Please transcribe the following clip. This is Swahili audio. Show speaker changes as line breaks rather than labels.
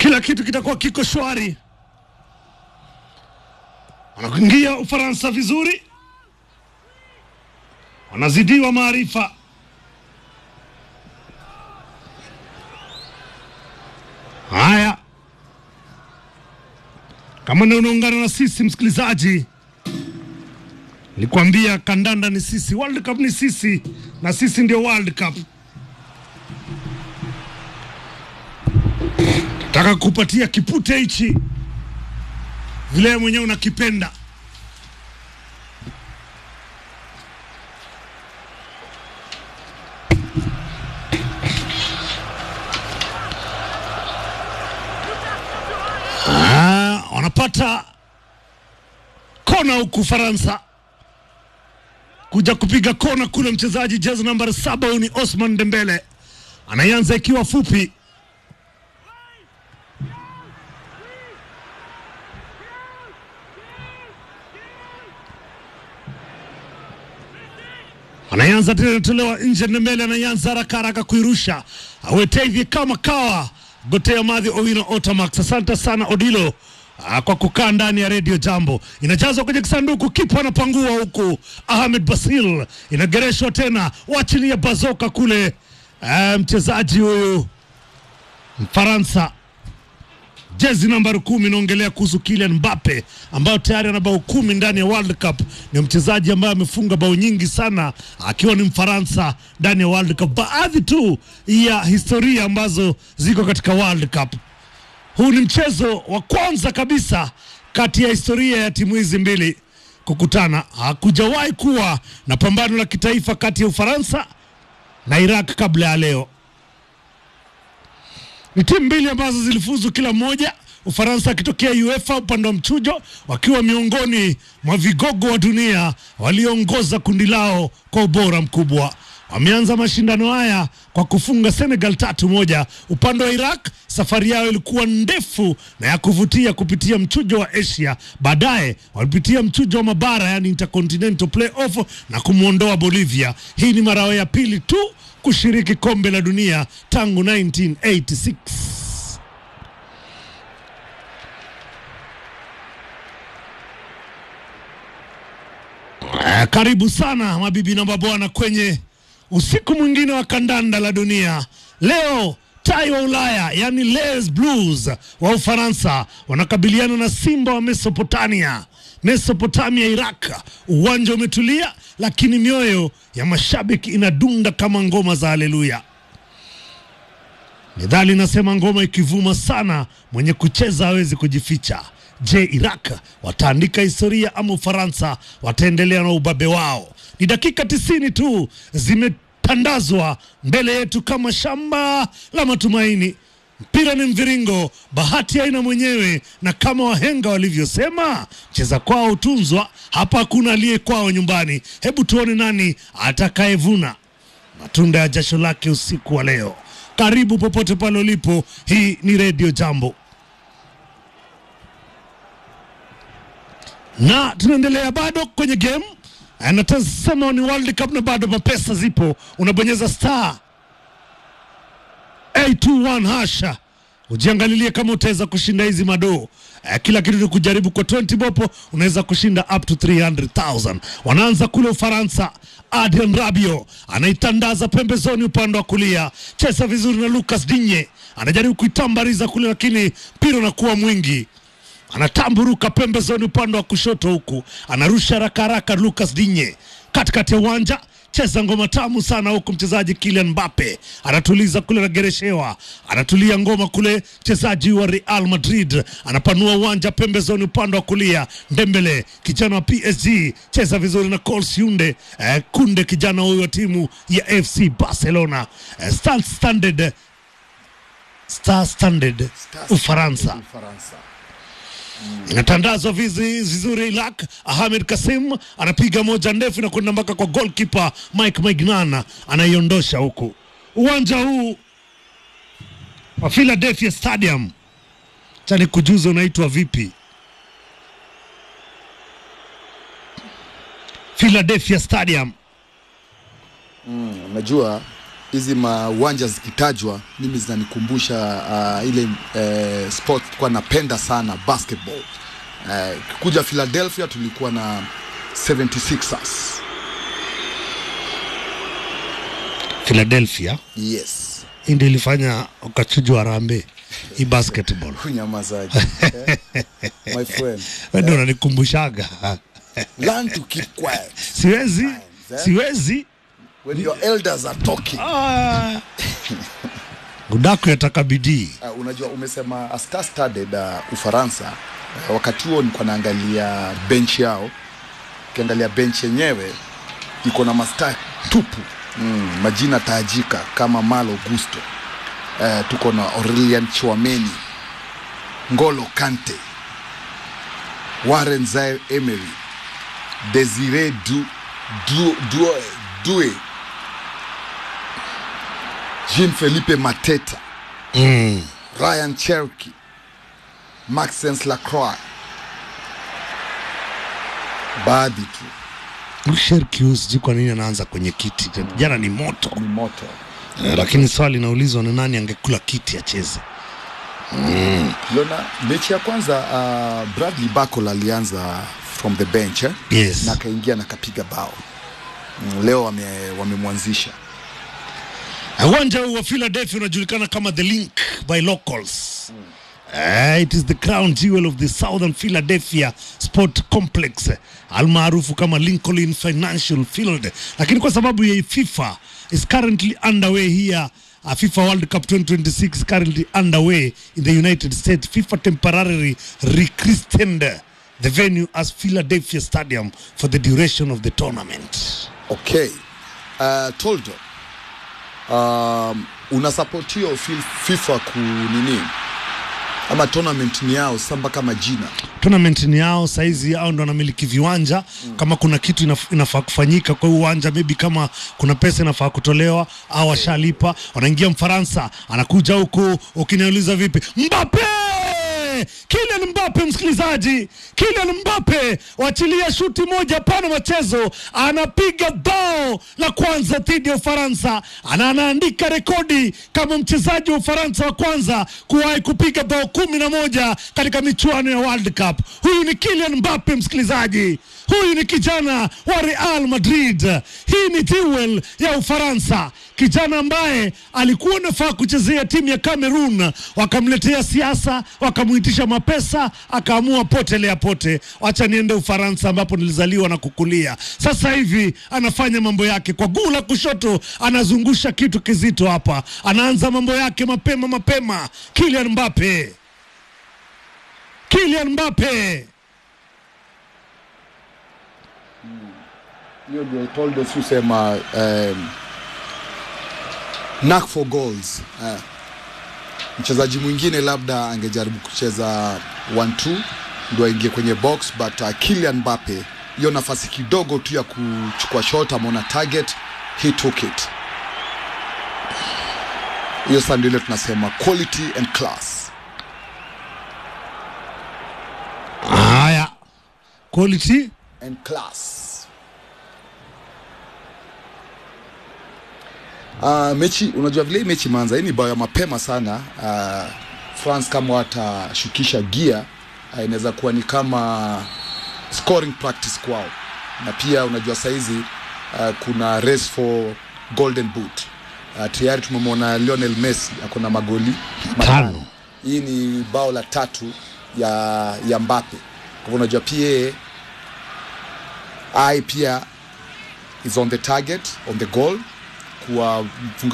kila kitu kitakuwa kiko shwari. Wanakuingia Ufaransa vizuri, wanazidiwa maarifa. Haya, kama ndio unaungana na sisi msikilizaji, nilikwambia kandanda ni sisi, World Cup ni sisi, na sisi ndio World Cup. Nataka kupatia kipute hichi vile mwenyewe unakipenda. Ah, wanapata kona huku Faransa kuja kupiga kona kule. Mchezaji jezi nambari saba huyu ni Osman Dembele, anaianza ikiwa fupi anaanza tena, inatolewa nje. Ndembele anaanza haraka haraka kuirusha, awete hivi kama kawa gotea madhi Owino Otamax. Asante sana Odilo ah, kwa kukaa ndani ya redio Jambo. Inajazwa kwenye kisanduku, kipa anapangua huku. Ahmed Basil inagereshwa tena, wachilia bazoka kule. Ah, mchezaji huyu Mfaransa jezi nambari kumi inaongelea kuhusu Kylian Mbappe ambayo tayari ana bao kumi ndani ya World Cup. Ni mchezaji ambaye amefunga bao nyingi sana akiwa ni Mfaransa ndani ya World Cup. Baadhi tu ya historia ambazo ziko katika World Cup. Huu ni mchezo wa kwanza kabisa kati ya historia ya timu hizi mbili kukutana. Hakujawahi kuwa na pambano la kitaifa kati ya Ufaransa na Iraq kabla ya leo ni timu mbili ambazo zilifuzu kila moja, Ufaransa akitokea UEFA upande wa mchujo, wakiwa miongoni mwa vigogo wa dunia walioongoza kundi lao kwa ubora mkubwa. Wameanza mashindano haya kwa kufunga Senegal tatu moja. Upande wa Iraq safari yao ilikuwa ndefu na ya kuvutia kupitia mchujo wa Asia. Baadaye walipitia mchujo wa mabara, yani intercontinental playoff na kumwondoa Bolivia. Hii ni mara yao ya pili tu kushiriki kombe la dunia tangu 1986. Eh, Karibu sana mabibi na mabwana kwenye usiku mwingine wa kandanda la dunia. Leo tai wa Ulaya yani Les Blues wa Ufaransa wanakabiliana na Simba wa Mesopotamia. Mesopotamia, Iraq. Uwanja umetulia, lakini mioyo ya mashabiki inadunda kama ngoma za haleluya. Methali inasema ngoma ikivuma sana, mwenye kucheza hawezi kujificha. Je, Iraq wataandika historia ama Ufaransa wataendelea na ubabe wao? Ni dakika tisini tu zimetandazwa mbele yetu kama shamba la matumaini. Mpira ni mviringo, bahati haina mwenyewe, na kama wahenga walivyosema, cheza kwao hutunzwa. Hapa hakuna aliye kwao nyumbani. Hebu tuone nani atakayevuna matunda ya jasho lake usiku wa leo. Karibu popote pale ulipo, hii ni redio Jambo na tunaendelea bado kwenye game. Natasema ni World Cup na bado mapesa zipo, unabonyeza star 821 hasha ujiangalilie kama utaweza kushinda hizi madoo. Eh, kila kitu ni kujaribu kwa 20 bopo, unaweza kushinda up to 300,000. Wanaanza kule Ufaransa. Adrian Rabiot anaitandaza pembezoni upande wa kulia, cheza vizuri na Lucas Digne anajaribu kuitambariza kule, lakini mpira unakuwa mwingi anatamburuka pembezoni upande wa kushoto, huku anarusha haraka haraka. Lucas Digne katikati ya uwanja cheza ngoma tamu sana huku, mchezaji Kylian Mbappe anatuliza kule, anagereshewa, anatulia ngoma kule. Mchezaji wa Real Madrid anapanua uwanja pembezoni upande wa kulia. Ndembele kijana wa PSG cheza vizuri na Cols Yunde eh, Kunde kijana huyu wa timu ya FC Barcelona eh, Star Standard Star Standard Ufaransa
Ufaransa.
inatandazwa vizi- vizuri. Iraq Ahmed Kasim anapiga moja ndefu na kwenda mpaka kwa goalkeeper Mike Maignan anaiondosha huku. Uwanja huu wa Philadelphia Stadium, chani kujuza unaitwa vipi? Philadelphia Stadium
Unajua hizi mauwanja zikitajwa mimi zinanikumbusha uh, ile uh, sport tulikuwa napenda sana basketball uh, kuja Philadelphia tulikuwa na 76ers
Philadelphia
yes
hii ndio ilifanya ukachujwa Harambee hii basketball.
kunyamazaji eh? my friend
Wewe ndio unanikumbushaga.
learn to keep quiet
Siwezi,
eh?
siwezi.
when your elders are talking
Ah. Udaku yataka bidii.
Uh, unajua umesema a star studded uh, Ufaransa. Uh, wakati huo nilikuwa naangalia bench yao, ukiangalia bench yenyewe iko na masta tupu mm, majina tajika kama Malo Gusto uh, tuko na Aurelien Chouameni, Ngolo Kante, Warren Zaire Emery, Desire du, du, du, Due, Jean Felipe Mateta
Mm.
Ryan Cherky, Maxence Lacroix, baadhi tu
Sherkius sijui kwa nini anaanza kwenye kiti. Jana ni moto.
ni moto.
Eh, Lakini swali linaulizwa ni nani angekula kiti acheze.
Uliona mechi ya kwanza uh, Bradley Barcola alianza from the bench eh?
Yes.
na akaingia na akapiga bao mm, leo wame- wamemwanzisha
Uwanja huu wa Philadelphia unajulikana kama the link by locals. Uh, it is the crown jewel of the Southern Philadelphia Sport Complex almaarufu kama Lincoln Financial Field, lakini kwa sababu ya FIFA is currently underway here uh, FIFA World Cup 2026 is currently underway in the United States. FIFA temporarily rechristened the venue as Philadelphia Stadium for the duration of the tournament.
okay uh, Toldo um, unasupport hiyo fi- FIFA ku nini ama tournament ni yao samba kama jina
tournament ni yao saizi hao ndo wanamiliki viwanja mm. kama kuna kitu inaf, inafaa kufanyika kwa hiyo uwanja maybe kama kuna pesa inafaa kutolewa au washalipa wanaingia mfaransa anakuja huku ukiniuliza vipi mbape Kylian Mbappe msikilizaji, Kylian Mbappe wachilia shuti moja pana machezo, anapiga bao la kwanza dhidi ya Ufaransa na anaandika rekodi kama mchezaji wa Ufaransa wa kwanza kuwahi kupiga bao kumi na moja katika michuano ya World Cup. Huyu ni Kylian Mbappe msikilizaji, huyu ni kijana wa Real Madrid. Hii ni jewel ya Ufaransa, kijana ambaye alikuwa anafaa kuchezea timu ya Cameroon, wakamletea siasa, wakamuitisha mapesa, akaamua potelea pote, wacha niende Ufaransa ambapo nilizaliwa na kukulia. Sasa hivi anafanya mambo yake kwa guu la kushoto, anazungusha kitu kizito hapa, anaanza mambo yake mapema mapema. Kylian Mbappe, Kylian Mbappe.
hiyo ndio Toldo susema um, knack for goals uh, mchezaji mwingine labda angejaribu kucheza 1-2 ndio aingie kwenye box but uh, Kylian Mbappe hiyo nafasi kidogo tu ya kuchukua shot ameona target he took it hiyo sasa ndio ile tunasema quality and class
Haya, quality
and class. Uh, mechi unajua vile hii mechi imeanza, hii ni bao ya mapema sana. Uh, France kama watashukisha gia uh, inaweza kuwa ni kama scoring practice kwao, na pia unajua saizi uh, kuna race for golden boot uh, tayari tumemwona Lionel Messi ako na magoli
Tano.
Hii ni bao la tatu ya ya Mbappe. Kwa hivyo unajua pia yeye ai pia is on the target on the goal kuwafunga